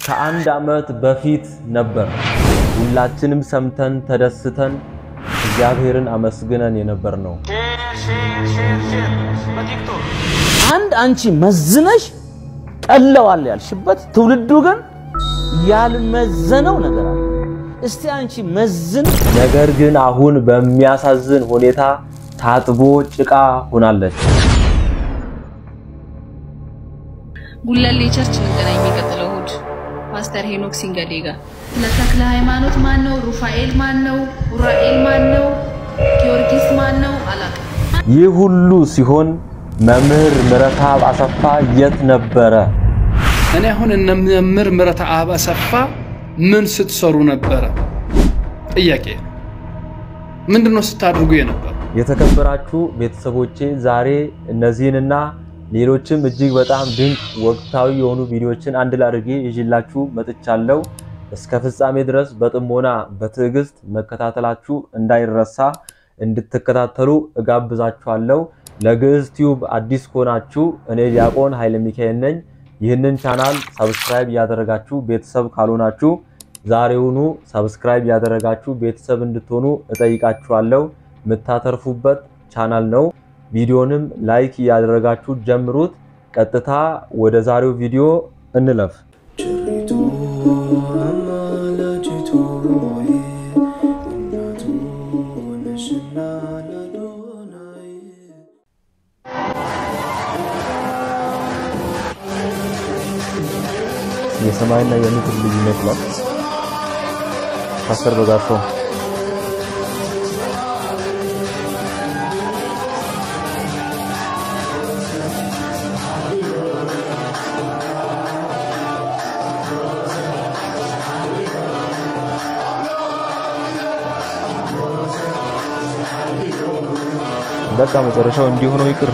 ከአንድ ዓመት በፊት ነበር ሁላችንም ሰምተን ተደስተን እግዚአብሔርን አመስግነን የነበር ነው። አንድ አንቺ መዝነሽ ቀለዋል ያልሽበት ትውልዱ ግን ያልመዘነው ነገር አለ። እስቲ አንቺ መዝን። ነገር ግን አሁን በሚያሳዝን ሁኔታ ታጥቦ ጭቃ ሆናለች። ጉለሌ ቸርች እንገናኝ የሚቀጥለው እሑድ ፓስተር ሄኖክ ሲንገዴ ጋር። ስለ ተክለ ሃይማኖት ማን ነው? ሩፋኤል ማን ነው? ኡራኤል ማን ነው? ጊዮርጊስ ማን ነው? አላውቅም። ይህ ሁሉ ሲሆን መምህር ምረትአብ አሰፋ የት ነበረ? እኔ አሁን እነ መምህር ምረትአብ አሰፋ ምን ስትሰሩ ነበረ? ጥያቄ ነው። ምንድን ነው ስታደርጉ የነበረ? የተከበራችሁ ቤተሰቦቼ ዛሬ እነዚህንና ሌሎችም እጅግ በጣም ድንቅ ወቅታዊ የሆኑ ቪዲዮዎችን አንድ ላይ አድርጌ ይዤላችሁ መጥቻለሁ። እስከ ፍጻሜ ድረስ በጥሞና በትዕግስት መከታተላችሁ እንዳይረሳ እንድትከታተሉ እጋብዛችኋለሁ። ለግዕዝ ቲዩብ አዲስ ከሆናችሁ እኔ ዲያቆን ኃይለ ሚካኤል ነኝ። ይህንን ቻናል ሰብስክራይብ ያደረጋችሁ ቤተሰብ ካልሆናችሁ ዛሬውኑ ሰብስክራይብ ያደረጋችሁ ቤተሰብ እንድትሆኑ እጠይቃችኋለሁ። የምታተርፉበት ቻናል ነው። ቪዲዮንም ላይክ እያደረጋችሁ ጀምሩት። ቀጥታ ወደ ዛሬው ቪዲዮ እንለፍ። ቸሪቱ አማላጅቱ ሆይ እናቱ ነሽና ለአዶናይ የሰማይና የምድር ልዩነት ነው። ፓስተር በጋሻው በቃ መጨረሻው እንዲሆነው ይቅር።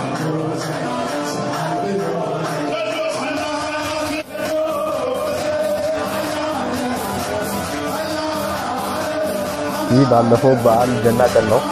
ይህ ባለፈው በዓል ገና ቀን ነው።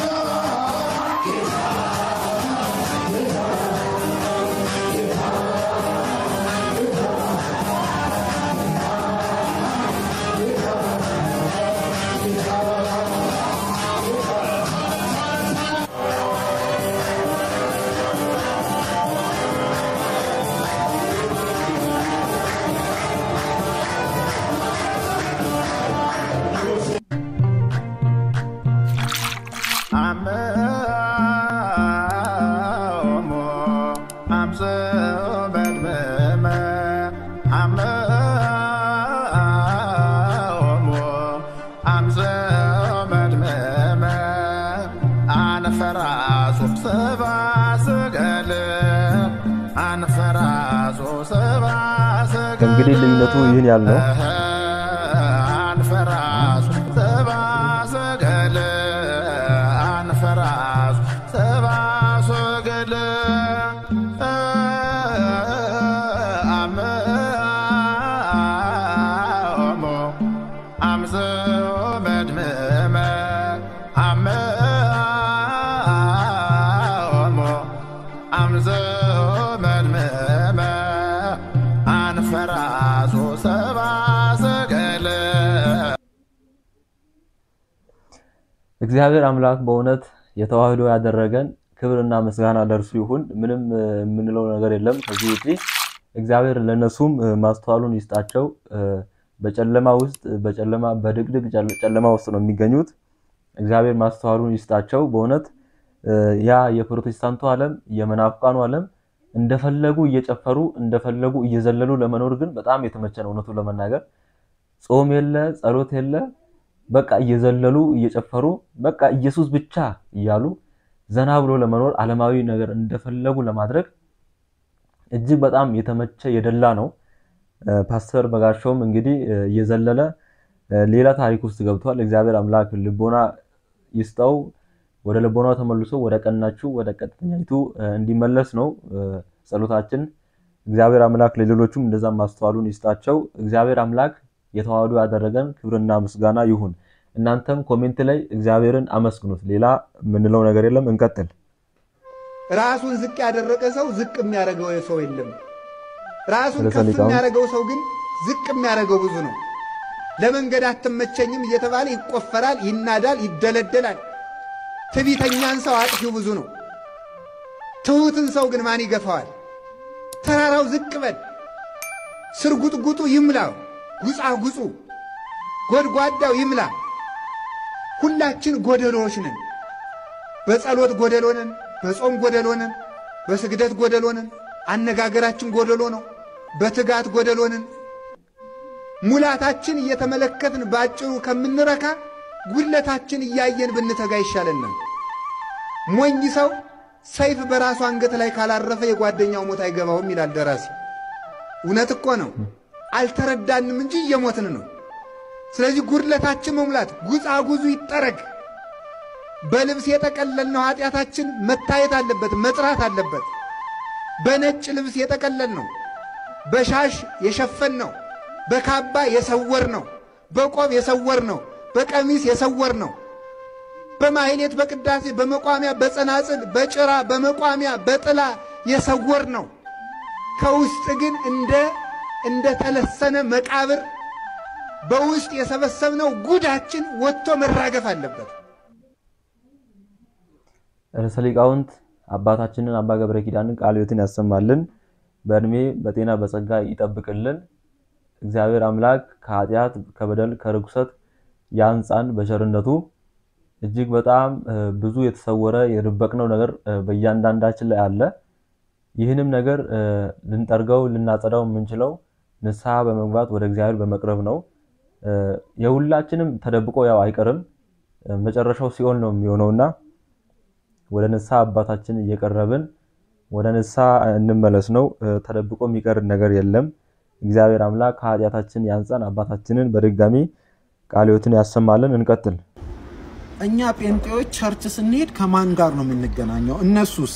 እንግዲህ ልዩነቱ ይህን ያህል ነው። እግዚአብሔር አምላክ በእውነት የተዋህዶ ያደረገን ክብርና ምስጋና ለእርሱ ይሁን። ምንም የምንለው ነገር የለም ከዚህ ውጪ። እግዚአብሔር ለነሱም ማስተዋሉን ይስጣቸው። በጨለማ ውስጥ በጨለማ በድቅድቅ ጨለማ ውስጥ ነው የሚገኙት። እግዚአብሔር ማስተዋሉን ይስጣቸው። በእውነት ያ የፕሮቴስታንቱ ዓለም የመናፍቃኑ ዓለም እንደፈለጉ እየጨፈሩ እንደፈለጉ እየዘለሉ ለመኖር ግን በጣም የተመቸ ነው። እውነቱን ለመናገር ጾም የለ ጸሎት የለ በቃ እየዘለሉ እየጨፈሩ በቃ ኢየሱስ ብቻ እያሉ ዘና ብሎ ለመኖር ዓለማዊ ነገር እንደፈለጉ ለማድረግ እጅግ በጣም የተመቸ የደላ ነው። ፓስተር በጋሻውም እንግዲህ እየዘለለ ሌላ ታሪክ ውስጥ ገብቷል። እግዚአብሔር አምላክ ልቦና ይስጠው። ወደ ልቦናው ተመልሶ ወደ ቀናችሁ ወደ ቀጥተኛይቱ እንዲመለስ ነው ጸሎታችን። እግዚአብሔር አምላክ ለሌሎቹም እንደዛ ማስተዋሉን ይስጣቸው። እግዚአብሔር አምላክ የተዋህዶ ያደረገን ክብርና ምስጋና ይሁን። እናንተም ኮሜንት ላይ እግዚአብሔርን አመስግኑት። ሌላ የምንለው ነገር የለም። እንቀጥል። ራሱን ዝቅ ያደረገ ሰው ዝቅ የሚያደርገው ሰው የለም። ራሱን ርዕሰ ከፍ ሊቃውንት የሚያደርገው ሰው ግን ዝቅ የሚያደርገው ብዙ ነው። ለመንገድ አትመቸኝም እየተባለ ይቆፈራል፣ ይናዳል፣ ይደለደላል። ትዕቢተኛን ሰው አጥፊው ብዙ ነው። ትሑትን ሰው ግን ማን ይገፋዋል? ተራራው ዝቅ በል፣ ስርጉጥጉጡ ይምላው፣ ጉጻጉጹ ጎድጓዳው ይምላ። ሁላችን ጎደሎዎች ነን። በጸሎት ጎደሎ ነን፣ በጾም ጎደሎ ነን፣ በስግደት ጎደሎ ነን። አነጋገራችን ጎደሎ ነው። በትጋት ጎደሎ ነን። ሙላታችን እየተመለከትን ባጭሩ ከምንረካ ጉድለታችን እያየን ብንተጋ ይሻለናል። ሞኝ ሰው ሰይፍ በራሱ አንገት ላይ ካላረፈ የጓደኛው ሞት አይገባውም ይላል ደራሲ። እውነት እኮ ነው። አልተረዳንም እንጂ እየሞትን ነው። ስለዚህ ጉድለታችን መሙላት፣ ጉጻጉዙ ይጠረግ። በልብስ የጠቀለልነው ኃጢአታችን መታየት አለበት፣ መጥራት አለበት። በነጭ ልብስ የጠቀለል ነው፣ በሻሽ የሸፈን ነው፣ በካባ የሰወር ነው፣ በቆብ የሰወር ነው፣ በቀሚስ የሰወር ነው፣ በማሕሌት በቅዳሴ በመቋሚያ በጸናጽል በጭራ በመቋሚያ በጥላ የሰወር ነው። ከውስጥ ግን እንደ እንደ ተለሰነ መቃብር በውስጥ የሰበሰብነው ጉዳችን ወጥቶ መራገፍ አለበት። ርዕሰ ሊቃውንት አባታችንን አባ ገብረ ኪዳንን ቃለ ሕይወትን ያሰማልን፣ በእድሜ በጤና በጸጋ ይጠብቅልን። እግዚአብሔር አምላክ ከኃጢአት ከበደል ከርኩሰት ያንጻን በቸርነቱ። እጅግ በጣም ብዙ የተሰወረ የደበቅነው ነገር በእያንዳንዳችን ላይ አለ። ይህንም ነገር ልንጠርገው ልናጸዳው የምንችለው ንስሐ በመግባት ወደ እግዚአብሔር በመቅረብ ነው። የሁላችንም ተደብቆ ያው አይቀርም፣ መጨረሻው ሲኦል ነው የሚሆነውና ወደ ንስሐ አባታችን እየቀረብን ወደ ንስሐ እንመለስ ነው። ተደብቆ የሚቀር ነገር የለም። እግዚአብሔር አምላክ ከኃጢአታችን ያንጻን። አባታችንን በድጋሚ ቃለ ሕይወትን ያሰማልን። እንቀጥል። እኛ ጴንጤዎች ቸርች ስንሄድ ከማን ጋር ነው የምንገናኘው? እነሱስ?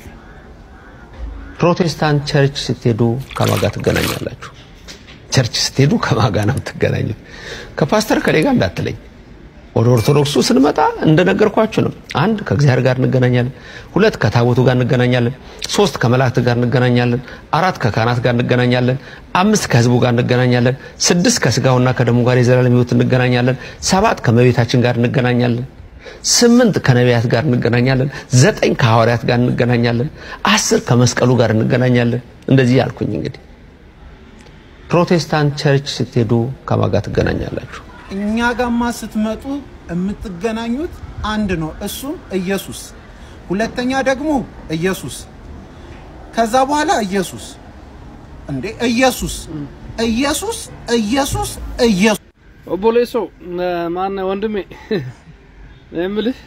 ፕሮቴስታንት ቸርች ስትሄዱ ከማን ጋር ትገናኛላችሁ? ቸርች ስትሄዱ ከማን ጋር ነው የምትገናኙት? ከፓስተር ከሌ ጋር እንዳትለኝ። ወደ ኦርቶዶክሱ ስንመጣ እንደነገርኳችሁ ነው። አንድ ከእግዚአብሔር ጋር እንገናኛለን፣ ሁለት ከታቦቱ ጋር እንገናኛለን፣ ሶስት ከመላእክት ጋር እንገናኛለን፣ አራት ከካህናት ጋር እንገናኛለን፣ አምስት ከህዝቡ ጋር እንገናኛለን፣ ስድስት ከስጋውና ከደሙ ጋር የዘላለም ሕይወት እንገናኛለን፣ ሰባት ከመቤታችን ጋር እንገናኛለን፣ ስምንት ከነቢያት ጋር እንገናኛለን፣ ዘጠኝ ከሐዋርያት ጋር እንገናኛለን፣ አስር ከመስቀሉ ጋር እንገናኛለን። እንደዚህ ያልኩኝ እንግዲህ ፕሮቴስታንት ቸርች ስትሄዱ ከማን ጋር ትገናኛላችሁ? እኛ ጋማ ስትመጡ የምትገናኙት አንድ ነው፣ እሱም ኢየሱስ። ሁለተኛ ደግሞ ኢየሱስ፣ ከዛ በኋላ ኢየሱስ። እንዴ ኢየሱስ ኢየሱስ ኢየሱስ ኢየሱስ። ኦቦሌሶ ማነ ወንድሜ የምልህ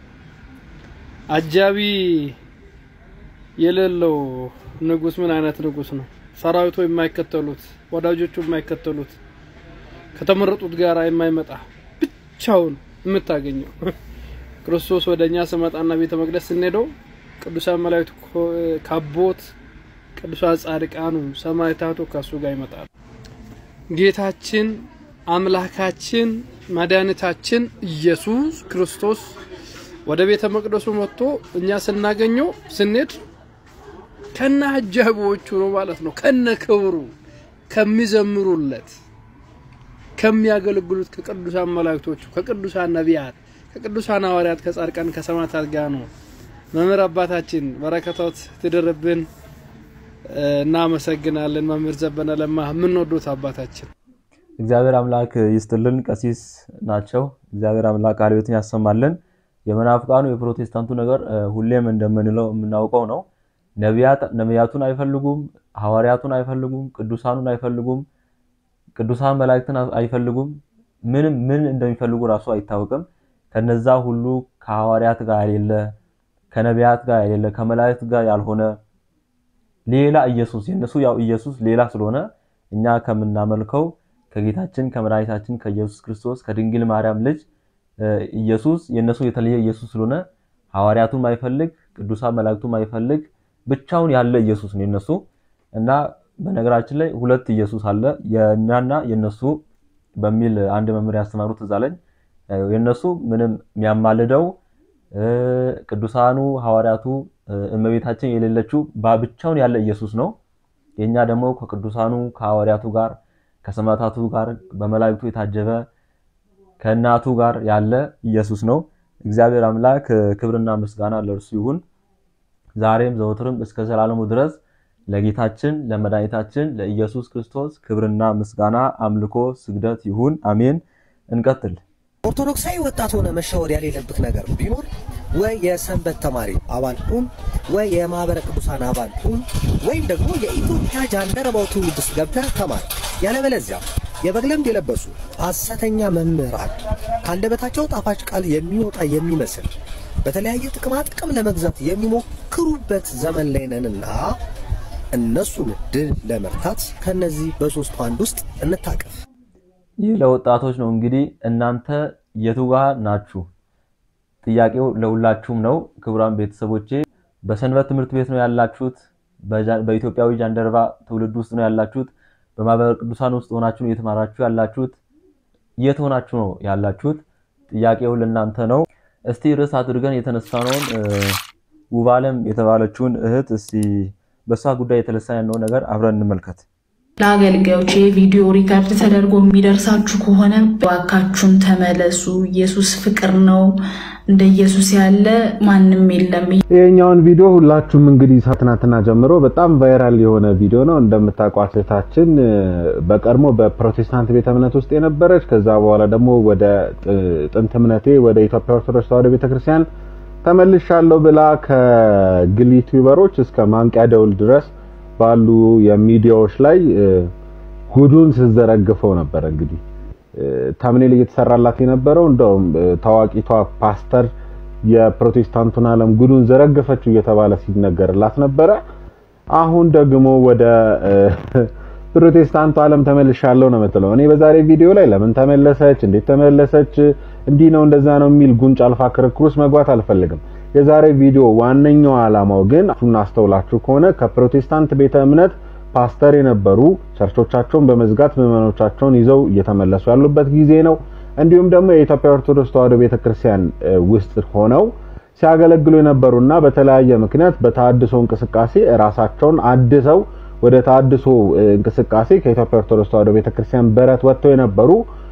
አጃቢ የሌለው ንጉስ ምን አይነት ንጉስ ነው? ሰራዊቱ የማይከተሉት ወዳጆቹ የማይከተሉት ከተመረጡት ጋር የማይመጣ ብቻውን የምታገኘው ክርስቶስ ወደ እኛ ስመጣና ቤተ መቅደስ ስንሄደው ቅዱሳን መላእክቱ ካቦት ቅዱሳን ጻድቃኑ ሰማዕታቱ ከሱ ጋር ይመጣሉ። ጌታችን አምላካችን መድኃኒታችን ኢየሱስ ክርስቶስ ወደ ቤተ መቅደሱ መጥቶ እኛ ስናገኘው ስንሄድ ከነ አጃቢዎቹ ነው ማለት ነው። ከነ ክብሩ ከሚዘምሩለት ከሚያገለግሉት ከቅዱሳን መላእክቶቹ ከቅዱሳን ነቢያት ከቅዱሳን ሐዋርያት ከጻድቃን ከሰማዕታት ጋር ነው። መምህር አባታችን በረከቶት ትደርብን። እናመሰግናለን። መምህር ዘበነ ለማ የምንወዱት አባታችን እግዚአብሔር አምላክ ይስጥልን። ቀሲስ ናቸው። እግዚአብሔር አምላክ ቃለ ሕይወትን ያሰማልን። የመናፍቃኑ የፕሮቴስታንቱ ነገር ሁሌም እንደምንለው የምናውቀው ነው። ነቢያቱን አይፈልጉም፣ ሐዋርያቱን አይፈልጉም፣ ቅዱሳኑን አይፈልጉም፣ ቅዱሳን መላእክትን አይፈልጉም። ምንም ምን እንደሚፈልጉ ራሱ አይታወቅም። ከነዛ ሁሉ ከሐዋርያት ጋር የሌለ ከነቢያት ጋር የሌለ ከመላእክት ጋር ያልሆነ ሌላ ኢየሱስ የነሱ ያው ኢየሱስ ሌላ ስለሆነ እኛ ከምናመልከው ከጌታችን ከመድኃኒታችን ከኢየሱስ ክርስቶስ ከድንግል ማርያም ልጅ ኢየሱስ የነሱ የተለየ ኢየሱስ ስለሆነ ሐዋርያቱን ማይፈልግ ቅዱሳን መላእክቱን ማይፈልግ ብቻውን ያለ ኢየሱስ ነው የነሱ እና በነገራችን ላይ ሁለት ኢየሱስ አለ የእኛና የነሱ በሚል አንድ መምህር ያስተማሩት እዛ ላይ የነሱ ምንም የሚያማልደው ቅዱሳኑ ሐዋርያቱ እመቤታችን የሌለችው ብቻውን ያለ ኢየሱስ ነው። የኛ ደግሞ ከቅዱሳኑ ከሐዋርያቱ ጋር ከሰማዕታቱ ጋር በመላእክቱ የታጀበ ከእናቱ ጋር ያለ ኢየሱስ ነው። እግዚአብሔር አምላክ ክብርና ምስጋና ለእርሱ ይሁን ዛሬም ዘወትርም እስከ ዘላለሙ ድረስ ለጌታችን ለመድኃኒታችን ለኢየሱስ ክርስቶስ ክብርና ምስጋና አምልኮ ስግደት ይሁን አሜን። እንቀጥል። ኦርቶዶክሳዊ ወጣት ሆነ መሸወድ የሌለብህ ነገር ቢኖር ወይ የሰንበት ተማሪ አባል ሁን፣ ወይ የማህበረ ቅዱሳን አባል ሁን፣ ወይም ደግሞ የኢትዮጵያ ጃንደረባው ትውልድ ውስጥ ገብተህ ተማር። ያለበለዚያ የበግ ለምድ የለበሱ ሐሰተኛ መምህራን ከአንደበታቸው ጣፋጭ ቃል የሚወጣ የሚመስል በተለያየ ጥቅማ ጥቅም ለመግዛት የሚሞክሩበት ዘመን ላይ ነንና እነሱን ድል ለመርታት ከነዚህ በሶስቱ አንድ ውስጥ እንታቀፍ። ይህ ለወጣቶች ነው። እንግዲህ እናንተ የቱ ጋር ናችሁ? ጥያቄው ለሁላችሁም ነው። ክቡራን ቤተሰቦቼ በሰንበት ትምህርት ቤት ነው ያላችሁት? በኢትዮጵያዊ ጃንደረባ ትውልድ ውስጥ ነው ያላችሁት? በማህበረ ቅዱሳን ውስጥ ሆናችሁ ነው እየተማራችሁ ያላችሁት? የት ሆናችሁ ነው ያላችሁት? ጥያቄው ለእናንተ ነው። እስቲ ርዕስ አድርገን የተነሳነውን ውባለም የተባለችውን እህት እስቲ በእሷ ጉዳይ የተነሳ ያለው ነገር አብረን እንመልከት። ለአገልጋዮች የቪዲዮ ሪከርድ ተደርጎ የሚደርሳችሁ ከሆነ እባካችሁን ተመለሱ። ኢየሱስ ፍቅር ነው። እንደ ኢየሱስ ያለ ማንም የለም። ይሄኛውን ቪዲዮ ሁላችሁም እንግዲህ ትናንትና ጀምሮ በጣም ቫይራል የሆነ ቪዲዮ ነው። እንደምታውቋት እህታችን በቀድሞ በፕሮቴስታንት ቤተ እምነት ውስጥ የነበረች ከዛ በኋላ ደግሞ ወደ ጥንት እምነቴ ወደ ኢትዮጵያ ኦርቶዶክስ ተዋሕዶ ቤተክርስቲያን ተመልሻለሁ ብላ ከግል ዩቲዩበሮች እስከ ማንቂያ ደውል ድረስ ባሉ የሚዲያዎች ላይ ጉዱን ስትዘረግፈው ነበር። እንግዲህ ታምኔል እየተሰራላት የነበረው እንደውም ታዋቂቷ ፓስተር የፕሮቴስታንቱን ዓለም ጉዱን ዘረገፈችው እየተባለ ሲነገርላት ነበረ። አሁን ደግሞ ወደ ፕሮቴስታንቱ ዓለም ተመልሻለሁ ነው የምትለው። እኔ በዛሬ ቪዲዮ ላይ ለምን ተመለሰች፣ እንዴት ተመለሰች፣ እንዲህ ነው እንደዛ ነው የሚል ጉንጭ አልፋ ክርክር ውስጥ መግባት አልፈልግም። የዛሬ ቪዲዮ ዋነኛው ዓላማው ግን እናስተውላችሁ ከሆነ ከፕሮቴስታንት ቤተ እምነት ፓስተር የነበሩ ቸርቾቻቸውን በመዝጋት ምዕመኖቻቸውን ይዘው እየተመለሱ ያሉበት ጊዜ ነው። እንዲሁም ደግሞ የኢትዮጵያ ኦርቶዶክስ ተዋሕዶ ቤተክርስቲያን ውስጥ ሆነው ሲያገለግሉ የነበሩና በተለያየ ምክንያት በተሐድሶ እንቅስቃሴ ራሳቸውን አድሰው ወደ ተሐድሶ እንቅስቃሴ ከኢትዮጵያ ኦርቶዶክስ ተዋሕዶ ቤተክርስቲያን በረት ወጥተው የነበሩ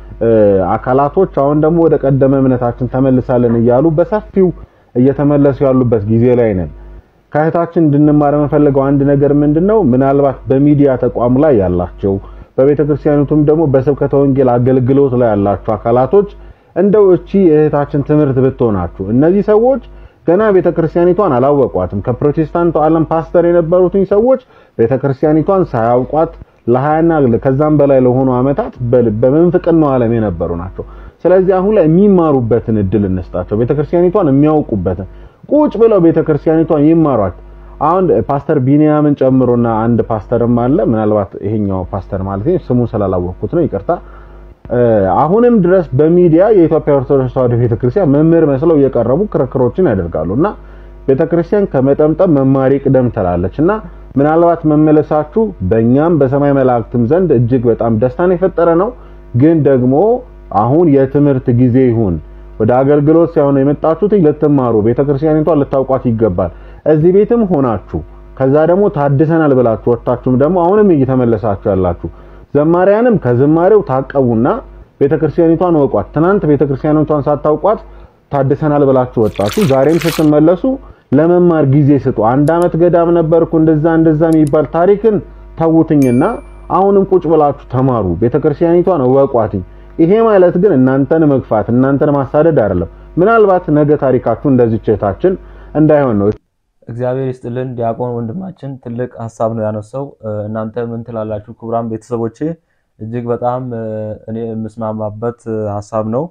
አካላቶች አሁን ደግሞ ወደ ቀደመ እምነታችን ተመልሳለን እያሉ በሰፊው እየተመለሱ ያሉበት ጊዜ ላይ ነን። ከእህታችን እንድንማር የምፈልገው አንድ ነገር ምንድነው? ምናልባት በሚዲያ ተቋም ላይ ያላቸው በቤተ ክርስቲያኒቱም ደግሞ በስብከተ ወንጌል አገልግሎት ላይ ያላችሁ አካላቶች እንደው እቺ የእህታችን ትምህርት ብትሆናችሁ እነዚህ ሰዎች ገና ቤተ ክርስቲያኒቷን አላወቋትም። ከፕሮቴስታንቱ ዓለም ፓስተር የነበሩትኝ ሰዎች ቤተ ክርስቲያኒቷን ሳያውቋት ለሀያና ከዛም በላይ ለሆኑ ዓመታት በምንፍቅናው ዓለም የነበሩ ናቸው። ስለዚህ አሁን ላይ የሚማሩበትን እድል እንስጣቸው። ቤተክርስቲያኒቷን የሚያውቁበትን ቁጭ ብለው ቤተክርስቲያኒቷን ይማሯት። አሁን ፓስተር ቢኒያምን ጨምሮና አንድ ፓስተርም አለ። ምናልባት ይሄኛው ፓስተር ማለት ነው ስሙን ስላላወቅኩት ነው ይቅርታ። አሁንም ድረስ በሚዲያ የኢትዮጵያ ኦርቶዶክስ ተዋሕዶ ቤተክርስቲያን መምህር መስለው እየቀረቡ ክርክሮችን ያደርጋሉ እና ቤተክርስቲያን ከመጠምጠም መማር ይቅደም ትላለች እና ምናልባት መመለሳችሁ በእኛም በሰማይ መላእክትም ዘንድ እጅግ በጣም ደስታን የፈጠረ ነው። ግን ደግሞ አሁን የትምህርት ጊዜ ይሁን ወደ አገልግሎት ሳይሆን የመጣችሁት ልትማሩ ቤተክርስቲያኒቷን ልታውቋት ይገባል። እዚህ ቤትም ሆናችሁ ከዛ ደግሞ ታድሰናል ብላችሁ ወጣችሁም ደግሞ አሁንም እየተመለሳችሁ ያላችሁ ዘማሪያንም ከዝማሬው ታቀቡና ቤተክርስቲያኒቷን ወቋት። ትናንት ቤተክርስቲያኒቷን ሳታውቋት ታድሰናል ብላችሁ ወጣችሁ። ዛሬም ስትመለሱ ለመማር ጊዜ ስጡ። አንድ አመት ገዳም ነበርኩ እንደዛ እንደዛ የሚባል ታሪክን ተውትኝና አሁንም ቁጭ ብላችሁ ተማሩ። ቤተክርስቲያኒቷን ወቋትኝ። ይሄ ማለት ግን እናንተን መግፋት እናንተን ማሳደድ አይደለም። ምናልባት ነገ ታሪካችሁ እንደዚህ እህታችን እንዳይሆን ነው። እግዚአብሔር ይስጥልን። ዲያቆን ወንድማችን ትልቅ ሀሳብ ነው ያነሳው። እናንተ ምን ትላላችሁ? ክቡራን ቤተሰቦቼ እጅግ በጣም እኔ የምስማማበት ሀሳብ ነው።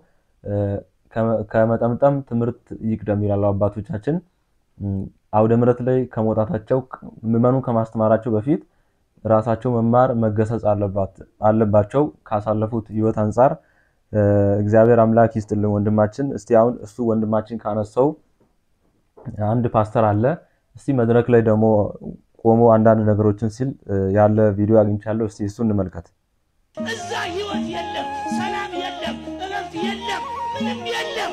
ከመጠምጠም ትምህርት ይቅደም ይላሉ አባቶቻችን። አውደ ምሕረት ላይ ከመውጣታቸው ምዕመኑ ከማስተማራቸው በፊት ራሳቸው መማር መገሰጽ አለባቸው ካሳለፉት ሕይወት አንጻር። እግዚአብሔር አምላክ ይስጥልን ወንድማችን። እስቲ አሁን እሱ ወንድማችን ካነሳው አንድ ፓስተር አለ። እስቲ መድረክ ላይ ደግሞ ቆሞ አንዳንድ ነገሮችን ሲል ያለ ቪዲዮ አግኝቻለሁ። እስቲ እሱ እንመልከት። እዛ ህይወት የለም፣ ሰላም የለም፣ እረፍት የለም፣ ምንም የለም።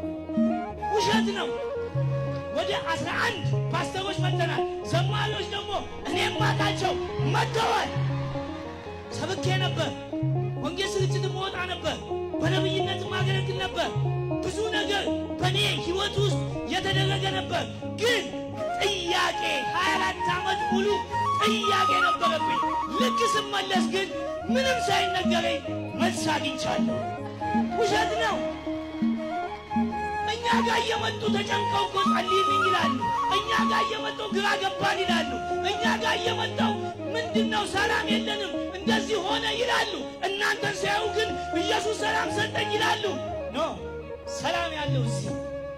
ውሸት ነው። ወደ አስራ አንድ ፓስተሮች መጥተናል። ዘማሪዎች ደግሞ እኔም ማቃቸው መጥተዋል። ሰብኬ ነበር። በእኔ ህይወት ውስጥ የተደረገ ነበር። ግን ጥያቄ 24 ዓመት ሙሉ ጥያቄ ነበረብኝ። ልክ ስመለስ ግን ምንም ሳይነገረኝ መልስ አግኝቻለሁ። ውሸት ነው። እኛ ጋር እየመጡ ተጨንቀው እኮ ጸልይልኝ ይላሉ። እኛ ጋር እየመጡ ግራ ገባን ይላሉ። እኛ ጋር እየመጣው ምንድን ነው ሰላም የለንም እንደዚህ ሆነ ይላሉ። እናንተን ሲያዩ ግን ኢየሱስ ሰላም ሰጠኝ ይላሉ። ኖ ሰላም ያለው እዚህ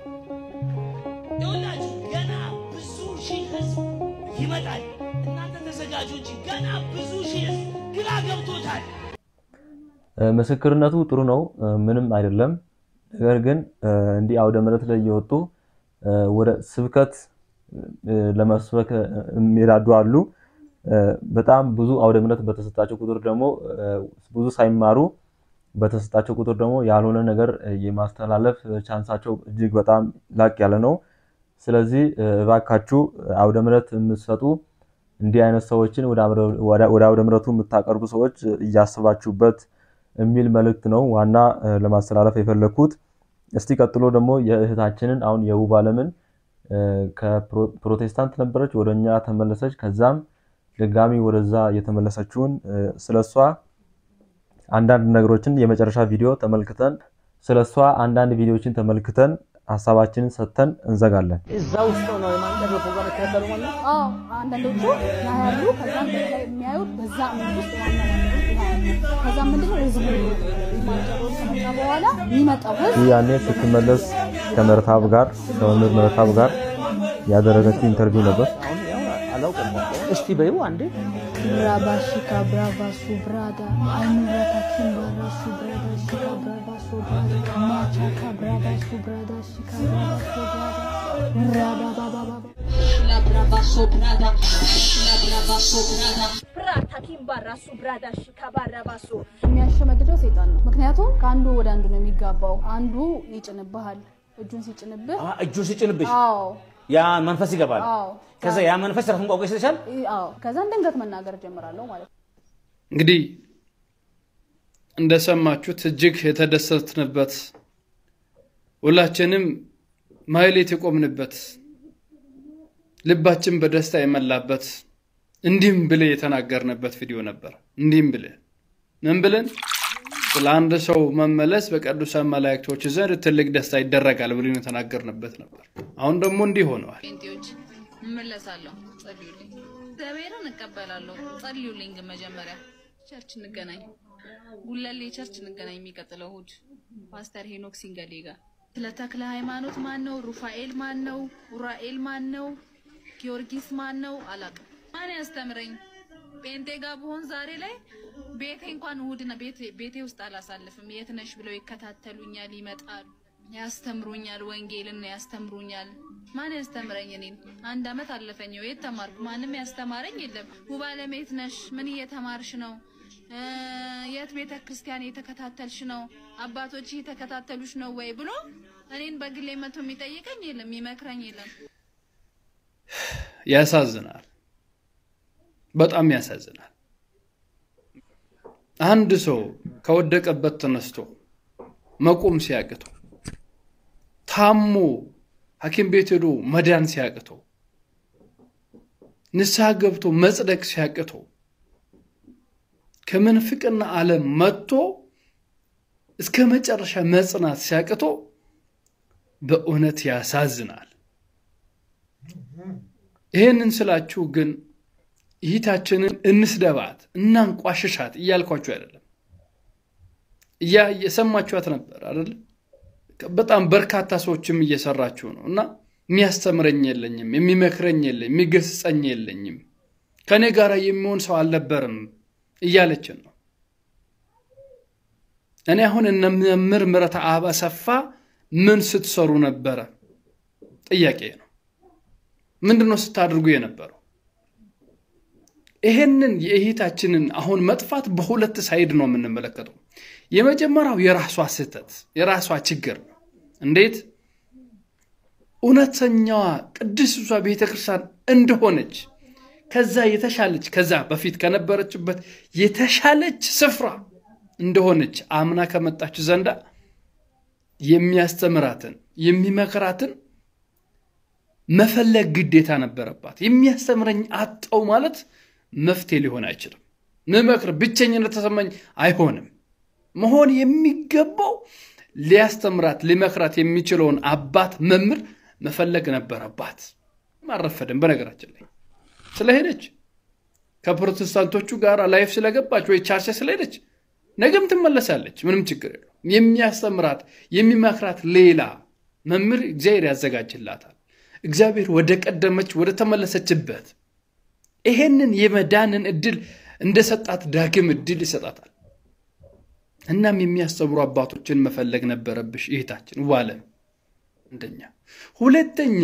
ይኸውላችሁ፣ ገና ብዙ ሺህ ህዝብ ይመጣል። እናንተ ተዘጋጁ እንጂ ገና ብዙ ሺህ ህዝብ ግራ ገብቶታል። ምስክርነቱ ጥሩ ነው፣ ምንም አይደለም። ነገር ግን እንዲህ አውደ ምሕረት ላይ እየወጡ ወደ ስብከት ለመስበክ የሚራዱ አሉ። በጣም ብዙ አውደ ምሕረት በተሰጣቸው ቁጥር ደግሞ ብዙ ሳይማሩ በተሰጣቸው ቁጥር ደግሞ ያልሆነ ነገር የማስተላለፍ ቻንሳቸው እጅግ በጣም ላቅ ያለ ነው። ስለዚህ እባካችሁ አውደ ምሕረት የምትሰጡ እንዲህ አይነት ሰዎችን ወደ አውደ ምሕረቱ የምታቀርቡ ሰዎች እያስባችሁበት የሚል መልእክት ነው ዋና ለማስተላለፍ የፈለግኩት። እስቲ ቀጥሎ ደግሞ የእህታችንን አሁን የውብ አለምን ከፕሮቴስታንት ነበረች ወደ እኛ ተመለሰች። ከዛም ድጋሚ ወደዛ የተመለሰችውን ስለሷ አንዳንድ ነገሮችን የመጨረሻ ቪዲዮ ተመልክተን ስለሷ አንዳንድ ቪዲዮዎችን ተመልክተን ሀሳባችንን ሰጥተን እንዘጋለን። እዛ ውስጥ ነው የማንቀር ፕሮግራም የተከተሉ ማለት ነው። አዎ አንዳንዶቹ ያያሉ። ከዛም ላይ የሚያዩት በዛ እምነት ውስጥ ዋና ያያሉ። ከዛም ምንድነው ህዝቡ ማንቀሮች ከመጣ በኋላ የሚመጣው ህዝብ ይህ ያኔ ስትመለስ ከምረታብ ጋር ከመምህር ምረታብ ጋር ያደረገችው ኢንተርቪው ነበር። አላውቅም። እስቲ በይው አንዴ ብራባ ሽካ ብራባ ሱ ብራዳ አይኑራታ ኪምባራ ሱ ብራዳ ሽካ ብራባ ሱ ብራዳ ማቻካ ብራባ ሱ ብራዳ ሽካ ብራባ ሱ ብራዳ ብራዳ ባባ ባባ La brava sobrada, la brava sobrada. ብራታ ኪምባራ ሱ ብራዳ ሽካ ባራባ ሱ የሚያሸመድደው ሰይጣን ነው። ምክንያቱም ከአንዱ ወደ አንዱ ነው የሚጋባው። አንዱ ይጭንብሃል። እጁን ሲጭንብህ አ እጁ ሲጭንብሽ አዎ ያ መንፈስ ይገባል። አዎ ከዛ ያ መንፈስ ራሱን ቋቋ ይሰጥሻል። አዎ ከዛን ድንገት መናገር ጀምራለሁ ማለት ነው። እንግዲህ እንደሰማችሁት እጅግ የተደሰትንበት ሁላችንም ማህሌት የቆምንበት ልባችን በደስታ የመላበት እንዲህም ብለ የተናገርንበት ቪዲዮ ነበር። እንዲህም ብለ ምን ብለን ስለ አንድ ሰው መመለስ በቅዱሳን መላእክቶች ዘንድ ትልቅ ደስታ ይደረጋል ብለን የተናገርንበት ነበር። አሁን ደግሞ እንዲህ ሆነዋል። ጴንጤዎች እመለሳለሁ፣ ጸልዩልኝ። እግዚአብሔርን እቀበላለሁ፣ ጸልዩልኝ። ግን መጀመሪያ ቸርች እንገናኝ፣ ጉለሌ ቸርች እንገናኝ። የሚቀጥለው እሑድ ፓስተር ሄኖክ ሲንገሌ ጋር ስለ ተክለ ሃይማኖት ማን ነው? ሩፋኤል ማን ነው? ኡራኤል ማን ነው? ጊዮርጊስ ማን ነው? አላውቅም። ማን ያስተምረኝ? ጴንጤ ጋር ብሆን ዛሬ ላይ ቤቴ እንኳን እሑድ ነው ቤቴ- ቤቴ ውስጥ አላሳልፍም። የት ነሽ ብለው ይከታተሉኛል፣ ይመጣሉ፣ ያስተምሩኛል፣ ወንጌልን ያስተምሩኛል። ማን ያስተምረኝ? እኔን አንድ አመት አለፈኝ። የት ተማርኩ? ማንም ያስተማረኝ የለም። ውብ አለም የት ነሽ? ምን እየተማርሽ ነው? እ፣ የት ቤተ ክርስቲያን የተከታተልሽ ነው? አባቶች የተከታተሉሽ ነው ወይ ብሎ እኔን በግሌ መቶ የሚጠይቀኝ የለም፣ የሚመክረኝ የለም። ያሳዝናል። በጣም ያሳዝናል። አንድ ሰው ከወደቀበት ተነስቶ መቆም ሲያቅተው፣ ታሞ ሐኪም ቤት ሄዶ መዳን ሲያቅተው፣ ንስሐ ገብቶ መጽደቅ ሲያቅተው፣ ከምንፍቅና ዓለም መጥቶ እስከ መጨረሻ መጽናት ሲያቅተው በእውነት ያሳዝናል። ይህንን ስላችሁ ግን ይሂታችንን እንስደባት እናንቋሽሻት እያልኳችሁ አይደለም። እያ እየሰማችኋት ነበር አይደለም። በጣም በርካታ ሰዎችም እየሰራችሁ ነው እና የሚያስተምረኝ የለኝም፣ የሚመክረኝ የለኝም፣ የሚገስጸኝ የለኝም፣ ከእኔ ጋር የሚሆን ሰው አልነበርም እያለችን ነው። እኔ አሁን እነ መምህር ምህረተ አብ አሰፋ ምን ስትሰሩ ነበረ? ጥያቄ ነው። ምንድን ነው ስታደርጉ የነበረው? ይሄንን የእህታችንን አሁን መጥፋት በሁለት ሳይድ ነው የምንመለከተው። የመጀመሪያው የራሷ ስህተት የራሷ ችግር ነው። እንዴት እውነተኛዋ ቅድስቷ ቤተክርስቲያን እንደሆነች ከዛ የተሻለች ከዛ በፊት ከነበረችበት የተሻለች ስፍራ እንደሆነች አምና ከመጣች ዘንዳ የሚያስተምራትን የሚመክራትን መፈለግ ግዴታ ነበረባት። የሚያስተምረኝ አጣው ማለት መፍትሄ ሊሆን አይችልም። ምመክር ብቸኝነት ተሰማኝ አይሆንም። መሆን የሚገባው ሊያስተምራት ሊመክራት የሚችለውን አባት መምህር መፈለግ ነበረባት። አልረፈደም። በነገራችን ላይ ስለሄደች ከፕሮቴስታንቶቹ ጋር ላይፍ ስለገባች ወይ ቻርች ስለሄደች ነገም ትመለሳለች። ምንም ችግር የለው። የሚያስተምራት የሚመክራት ሌላ መምህር እግዚአብሔር ያዘጋጅላታል። እግዚአብሔር ወደ ቀደመች ወደ ተመለሰችበት ይሄንን የመዳንን እድል እንደሰጣት ዳግም እድል ይሰጣታል። እናም የሚያስተምሩ አባቶችን መፈለግ ነበረብሽ እህታችን ዋለም። አንደኛ። ሁለተኛ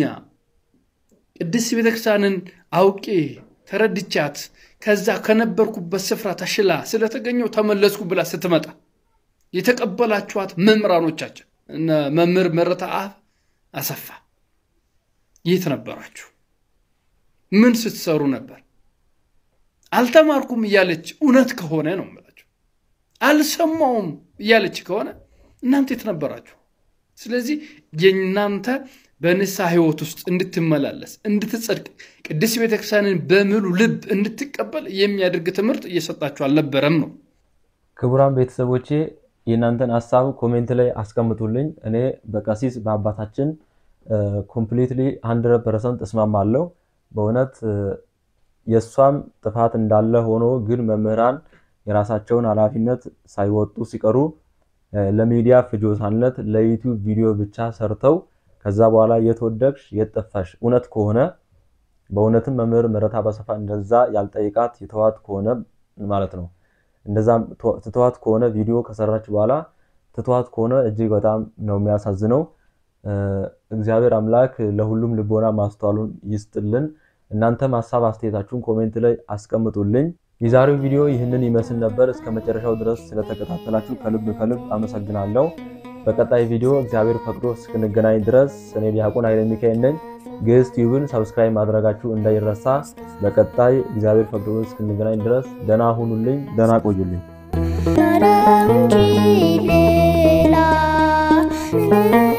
ቅድስት ቤተክርስቲያንን አውቄ ተረድቻት ከዛ ከነበርኩበት ስፍራ ተሽላ ስለተገኘው ተመለስኩ ብላ ስትመጣ የተቀበላችኋት መምህራኖቻችን እነ መምህር መረታ አብ አሰፋ የት ነበራችሁ? ምን ስትሰሩ ነበር? አልተማርኩም እያለች እውነት ከሆነ ነው የምላችሁ። አልሰማውም እያለች ከሆነ እናንተ የት ነበራችሁ? ስለዚህ የእናንተ በንስሐ ህይወት ውስጥ እንድትመላለስ እንድትጸድቅ ቅድስት ቤተክርስቲያንን በሙሉ ልብ እንድትቀበል የሚያደርግ ትምህርት እየሰጣችሁ አልነበረም ነው። ክቡራን ቤተሰቦቼ የእናንተን ሀሳብ ኮሜንት ላይ አስቀምጡልኝ። እኔ በቀሲስ በአባታችን ኮምፕሊትሊ ሀንድረድ ፐርሰንት እስማማለሁ። በእውነት የእሷም ጥፋት እንዳለ ሆኖ ግን መምህራን የራሳቸውን ኃላፊነት ሳይወጡ ሲቀሩ ለሚዲያ ፍጆታነት ለዩቲዩብ ቪዲዮ ብቻ ሰርተው ከዛ በኋላ የተወደቅሽ የጠፋሽ እውነት ከሆነ በእውነትም መምህር ምህረት አሰፋ እንደዛ ያልጠይቃት የተዋት ከሆነ ማለት ነው እንደዛ ትተዋት ከሆነ ቪዲዮ ከሰራች በኋላ ትተዋት ከሆነ እጅግ በጣም ነው የሚያሳዝነው። እግዚአብሔር አምላክ ለሁሉም ልቦና ማስተዋሉን ይስጥልን። እናንተም ሀሳብ አስተያየታችሁን ኮሜንት ላይ አስቀምጡልኝ። የዛሬው ቪዲዮ ይህንን ይመስል ነበር። እስከ መጨረሻው ድረስ ስለተከታተላችሁ ከልብ ከልብ አመሰግናለሁ። በቀጣይ ቪዲዮ እግዚአብሔር ፈቅዶ እስክንገናኝ ድረስ እኔ ዲያቆን ኃይለ ሚካኤል ነኝ። ግዕዝ ቲዩብን ሰብስክራይብ ማድረጋችሁ እንዳይረሳ። በቀጣይ እግዚአብሔር ፈቅዶ እስክንገናኝ ድረስ ደህና ሁኑልኝ፣ ደህና ቆዩልኝ። ሌላ